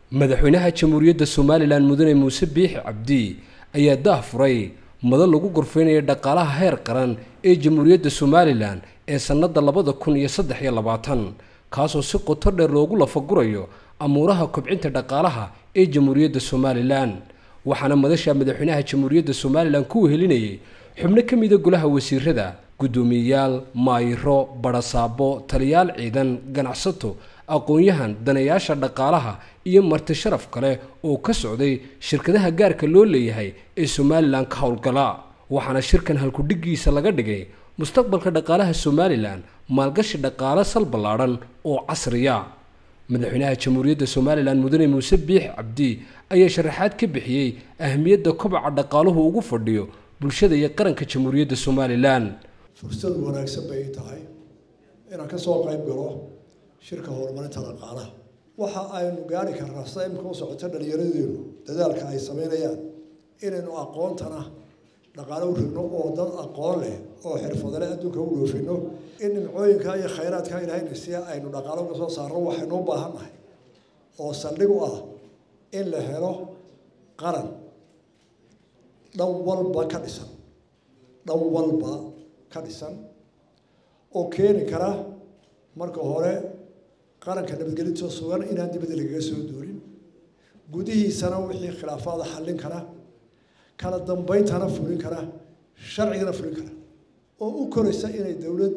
madaxweynaha jamhuuriyadda somalilan mudane muuse biixi cabdi ayaa daah furay madal lagu gorfeynaya dhaqaalaha heer qaran ee jamhuuriyadda somalilan ee sannadda labada kun iyo saddex iyo labaatan kaasoo si qoto dheer loogu lafagurayo amuuraha kobcinta dhaqaalaha ee jamhuuriyadda somalilan waxaana madasha madaxweynaha jamhuuriyadda somalilan ku wehelinayay xubno ka mida golaha wasiirada guddoomiyeyaal maayiro badhasaabo taliyaal ciidan ganacsato aqoon-yahan daneeyaasha dhaqaalaha iyo marti sharaf kale oo ka socday shirkadaha gaarka loo leeyahay ee somalilan ka howlgala waxaana shirkan halkudhigiisa laga dhigay mustaqbalka dhaqaalaha somalilan maalgashi dhaqaale sal ballaadhan oo casriya madaxweynaha jamhuuriyadda somalilan mudane muuse biix cabdi ayaa sharaxaad ka bixiyey ahmiyadda kobaca dhaqaaluhu ugu fadhiyo bulshada iyo qaranka jamhuuriyadda somalilan fursad wanaagsan bay tahay inaan ka soo qayb galo shirka horumarinta dhaqaalaha waxa aynu gaari karnaa sida imika u socoto dhallinyaradeenu dadaalka ay sameynayaan inaynu aqoontana dhaqaalo u rigno oo dad aqoon leh oo xirfadale adduunka u dhoofino in nimcooyinka iyo khayraadka ilahayna si aynu dhaqaalo uga soo saarno waxaynu u baahan nahay oo saldhig u ah in la helo qaran dhan walba ka dhisan dhan walba ka dhisan oo keeni kara marka hore qaranka nabadgelinto sugan inaan dibadda lagaga soo doorin gudihiisana wixii khilaafaada xallin kara kala dambeyntana fulin kara sharcigana fulin kara oo u koraysa inay dowlad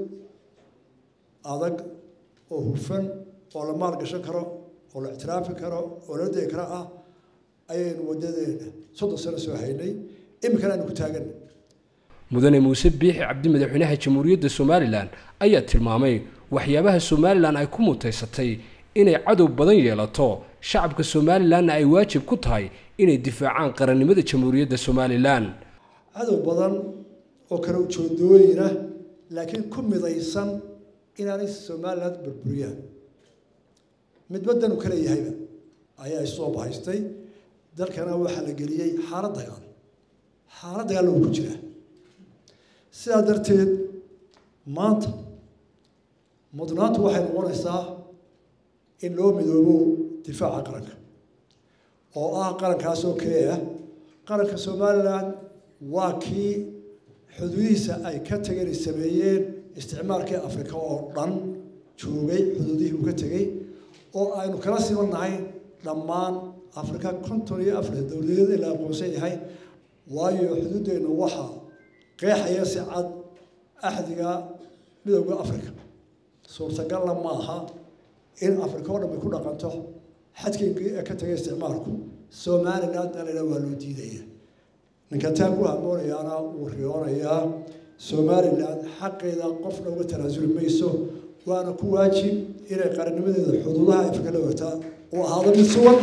adag oo hufan oo la maalgashan karo oo la ictiraafi karo oo la degi kara ah ayaynu wadadeena soddon sano soo haynay iminkana aynu ku taaganay mudane muuse biixi cabdi madaxweynaha jamhuuriyadda somalilan ayaa tilmaamay waxyaabaha somalilan ay ku mutaysatay inay cadow badan yeelato shacabka somalilanna ay waajib ku tahay inay difaacaan qarannimada jamhuuriyadda somalilan cadow badan oo kale ujoodooyina laakiin ku midaysan inaanay somalilan burburiyaan midbadanu kale yahayba ayaa isoo bahaystay dalkana waxaa la geliyey xaalad dagaal xaalad dagaal lagu ku jiraa sidaa darteed maanta mudnaantu waxay noqonaysaa in loo midoobo difaaca qaranka oo ah qarankaas oo keliya qaranka somalilan waa kii xuduudihiisa ay ka tageen ay sameeyeen isticmaalkii afrika oo dhan joogay xuduudihii uu ka tegey oo aynu kala simannahay dhammaan afrika konton iyo afarta dowladeed ee la aqoonsan yahay waayo xuduuddeennu waxaa qeexaya si cad axdiga midowda africa suurtagalna maaha in afrika oo dhan ay ku dhaqanto xadkii ka tagay isticmaalku somalilan dalina waa loo diidaya ninka taan ku hamoonayaana wuu riyoonayaa somalilan xaqeeda qofna uga tanaasuli mayso waana ku waajib inay qarannimadeeda xuduudaha afrika la wagtaa uu ahaado mid sugan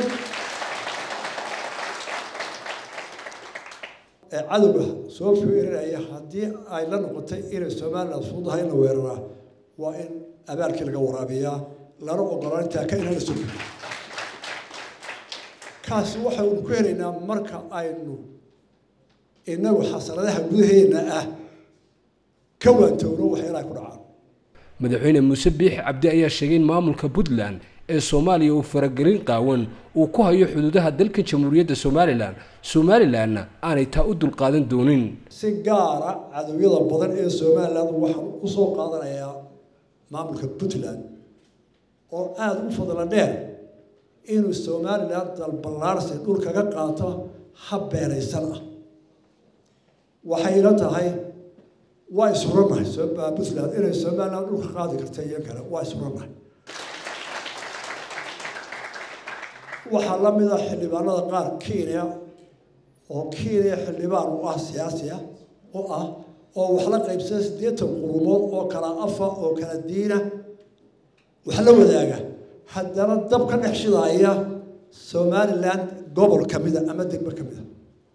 ee cadowga soo fiirinaya haddii ay la noqotay inay somalilan fududahay in la weeraraa waa in abaalkii laga waraabiyaa lana ogolaan taaka inaan la sugi kaasi waxaynu ku helaynaa marka aynu inagu xasanadaha gudaheena ah ka waantowno waxyaalaha ku dhacaan madaxweyne muuse biixi cabdi ayaa sheegay in maamulka puntland ee soomaaliya uu faragelin qaawan uu ku hayo xuduudaha dalka jamhuuriyadda somalilan somalilanna aanay taa u dulqaadan doonin si gaara cadowyada badan ee somalilan waxaan usoo qaadanayaa maamulka puntland oo aada u fadla dheer inuu somalilan dalballaarsi dhul kaga qaato hab beeraysan ah waxayna tahay waa ishurannahay puntland inay somalilan dhul ka qaadi karta iyo kale waa ishurannahay waxaa la mid ah xildhibaanada qaar kenya oo kenya xildhibaan u ah siyaasi ah u ah oo wax la qaybsada siddeetan qurumood oo kala afa oo kala diina wax la wadaaga haddana dab ka dhex shidaaya somalilan gobol ka mida ama degmo ka mida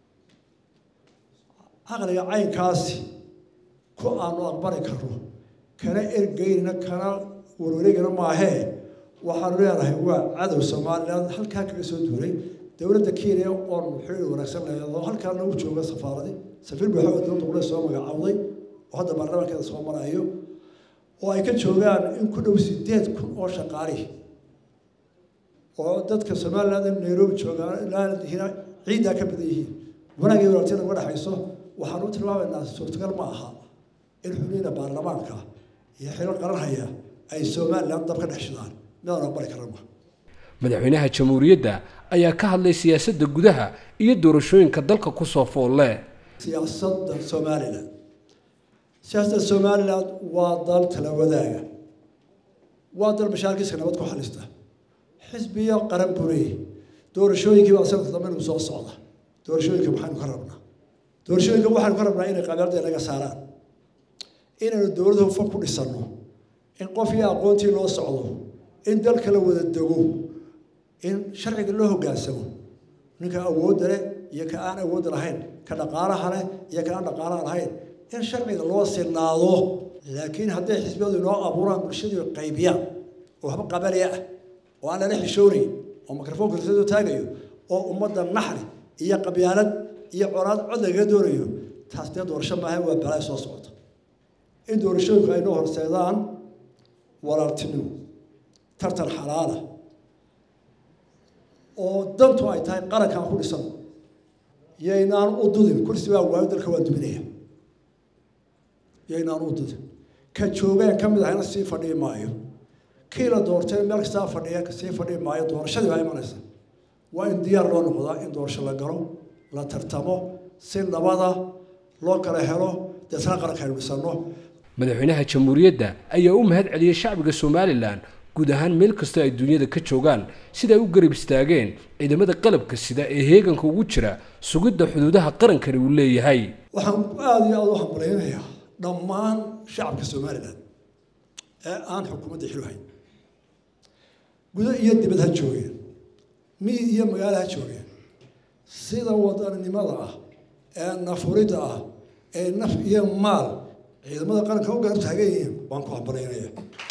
caqliga caynkaasi ku aanu aqbali karno kana ergeynina kana warwareegina maahee waxaanu leenahay waa cadow somalilan halkaa kaga soo duulay dowladda kenya oon xiriir wanaagsan leedo halkaana u jooga safaaradi safiir buuxa oo dowladda qule soo magacaawday oo hadda baarlamaankeeda soo marayo oo ay ka joogaan in ku dhow sideed kun oo shaqaalihi oo dadka somaliland in nairobi joogaan ciiddaa ka badan yihiin wanaagii walaaltina uga dhexayso waxaan u tilmaamaynaa suurtagal ma aha in xubniina baarlamaanka iyo xilo qaranhaya ay somaliland dab ka dhex shidaan midaan aqbali karama madaxweynaha jamhuuriyadda ayaa ka hadlay siyaasadda gudaha iyo doorashooyinka dalka kusoo foolle siyaasadda somalilan siyaasadda somaliland waa dal tala wadaaga waa dal mashaarkiiska nabad ku xalista xisbiyo qaran buu leeyahy doorashooyinkii baa sanadka dambe inuu soo socda doorashooyinka maxaynu ka rabnaa doorashooyinka waxaynu ka rabnaa inay qabyaalada naga saaraan inaynu dowladda hufan ku dhisanno in qof iyo aqoontii loo socdo in dalka la wada dego in sharciga loo hoggaansamo ninka awoodda leh iyo ka aan awoodda lahayn ka dhaqaalaha leh iyo ka aan dhaqaalaha lahayn in sharciga loo sinaado laakiin hadday xisbiyadu inoo abuuraan bulshadii qaybiyaan oo waxba qabaliya ah oo aan lala xishoonayn oo mikrofoonka risadoo taagayo oo ummadda naxri iyo qabyaalad iyo conaad cod lagaga doonayo taas dee doorasho maaha waa balaa soo socota in doorashooyinku ay noo horseedaan walaaltinimo tartan xalaala oo dantu ay tahay qarankaan ku dhisan yaynaan u dudin kursi baa waayo dalka waa duminaya yaynaan u dudin ka joogeen ka mid ahayna sii fadhii maayo kii la doortay meel kastaa fadhiya sii fadhii maayo doorashadii baa imanaysa waa in diyaar loo noqdaa in doorasho la galo la tartamo si nabada loo kala helo deetna qaranka aynu dhisanno madaxweynaha jamhuuriyadda ayaa u mahad celiyey shacbiga somalilan guud ahaan meel kastoo ay duunyada ka joogaan sida ay u garab istaageen ciidamada qalabka sida ee heeganka ugu jira sugidda xuduudaha qarankani uu leeyahay waxaan aada iyo aada u hambalaynayaa dhammaan shacabka somalilan ee aan xukuumadda xilhayn gudo iyo dibad ha joogeen miyi iyo magaalo ha joogeen sida wadaninimada ah ee nafuridda ah ee naf iyo maal ciidamada qaranka u garab taagan yihiin waan ku hambalaynaya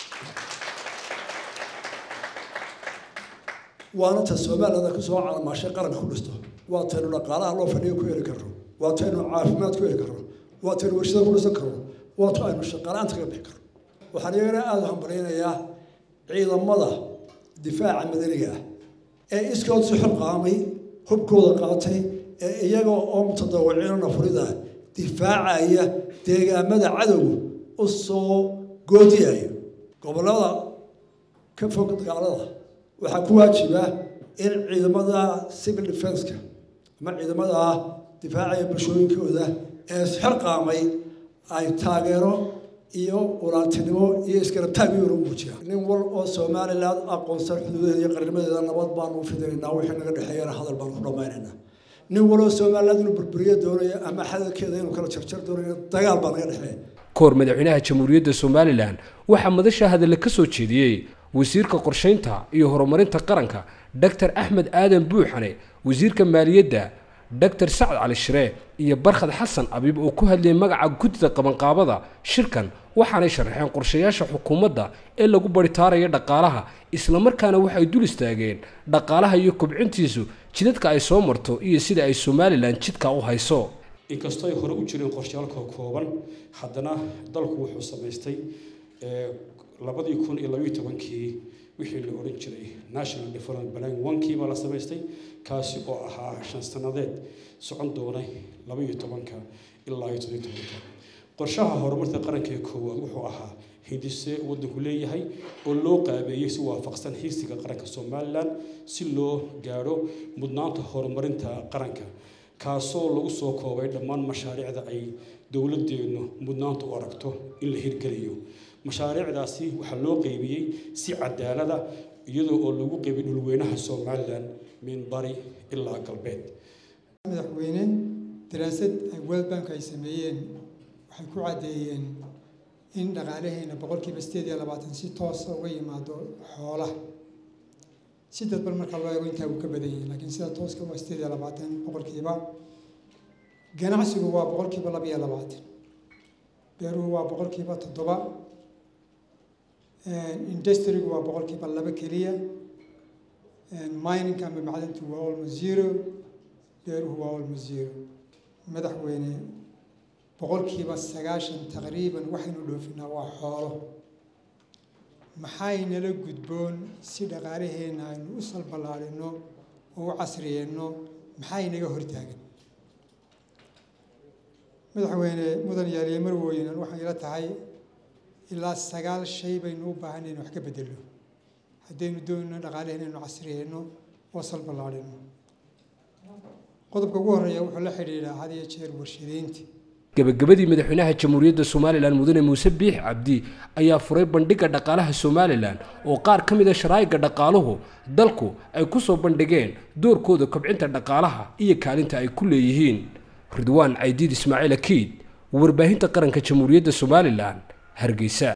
waana ta somaliland kusoo calamaashay qaranka ku dhisto waa taynu dhaqaalaha loo fadhiyo ku heli karno waa taynu caafimaad ku heli karno waa taynu warshada ku dhisan karno waa tu aynu shaqaalaanta kaga bixi karno waxaan iyagana aada u hambalaynayaa ciidamada difaaca madaniga ah ee iskood si xilqaamay hubkooda qaatay ee iyaga oo mutadawiciino nafurida difaacaya deegaamada cadowga u soo goodiyayo gobollada ka fog dagaalada waxaa ku waajiba in ciidamada civil defenska ama ciidamada difaacaya bulshooyinkooda ee isxilqaamay ay taageero iyo walaaltinimo iyo iskarabtaag iyona muujiyaan nin wal oo somaliland aqoonsan xuduudaheeda iyo qarnimadeeda nabad baanu u fidinaynaa wixii naga dhexeeyana hadal baanu ku dhammaynaynaa nin waloo somaliland inuu burburiyo doonayo ama xadalkeeda inuu kala jarjar doonayo dagaal baa naga dhexeeya kahor madaxweynaha jamhuuriyadda somalilan waxaa madasha hadalla ka soo jeediyey wasiirka qorshaynta iyo horumarinta qaranka doctor axmed aadan buuxane wasiirka maaliyadda doctor sacad cali shiree iyo barkhad xasan abiib oo ku hadlayay magaca guddida qabanqaabada shirkan waxaanay sharaxeen qorshayaasha xukuumadda ee lagu baritaaraya dhaqaalaha islamarkaana waxay dul istaageen dhaqaalaha iyo kobcintiisu jidadka ay soo marto iyo sida ay somalilan jidka u hayso inkastoo ay hore u jireen qorshayaalka kooban haddana dalku wuxuu samaystay labadii kun iyo labaiyo tobankii wixii la odhan jiray national development plan onkii baa la samaystay kaasi oo ahaa shan sannadeed socon doonay labaiyo tobanka ilaa iyo toddobiyo tobanka qorshaha horumarka qaranka ee koowaad wuxuu ahaa hindise waddanku leeyahay oo loo qaabeeyey si waafaqsan hiigsiga qaranka somalilan si loo gaadho mudnaanta horumarinta qaranka kaasoo lagu soo koobay dhammaan mashaariicda ay dowladeennu mudnaanta u aragto in la hirgeliyo mashaariicdaasi waxaa loo qeybiyey si cadaalada iyadoo oo lagu qeybiyey dhulweynaha somalilan min bari ilaa galbeed madaxweyne daraasad ay world bank ay sameeyeen waxay ku caddeeyeen in dhaqaalaheena boqolkiiba sideed iyo labaatan si toosa uga yimaado xoolaha si dadban marka loo eego intaa uu ka badan yahay laakiin sida tooska waa sideed iyo labaatan boqolkiiba ganacsigu waa boqolkiiba laba iyo labaatan beeruhu waa boqolkiiba toddoba industrigu waa boqolkiiba laba keliya mininka ama macdintu waa almost zero beeruhu waa almost zero madaxweyne boqolkiiba sagaashan taqriiban waxaynu dhoofinaa waa xoolo maxaynala gudboon si dhaqaalaheenna aynu u salballaadhino oo u casriyeenno maxaynaga hortaagan madaxweyne mudan yaaliye marwooyinan waxay ila tahay ilaa sagaal shay baynu u baahan inaynu wax ka beddelno haddaynu doonno dhaqaalaheen inaynu casriyeenno oo salballaadhino qodobka ugu horreeya wuxuu la xidhiidhaa had iyo jeer warshadeynta gebagabadii madaxweynaha jamhuuriyadda somalilan mudane muuse biix cabdi ayaa furay bandhigga dhaqaalaha somalilan oo qaar ka mid a sharaa'iga dhaqaaluhu dalku ay ku soo bandhigeen doorkooda kobcinta dhaqaalaha iyo kaalinta ay ku leeyihiin ridwaan caydiid ismaaciil akiid warbaahinta qaranka jamhuuriyadda somalilan hargeysa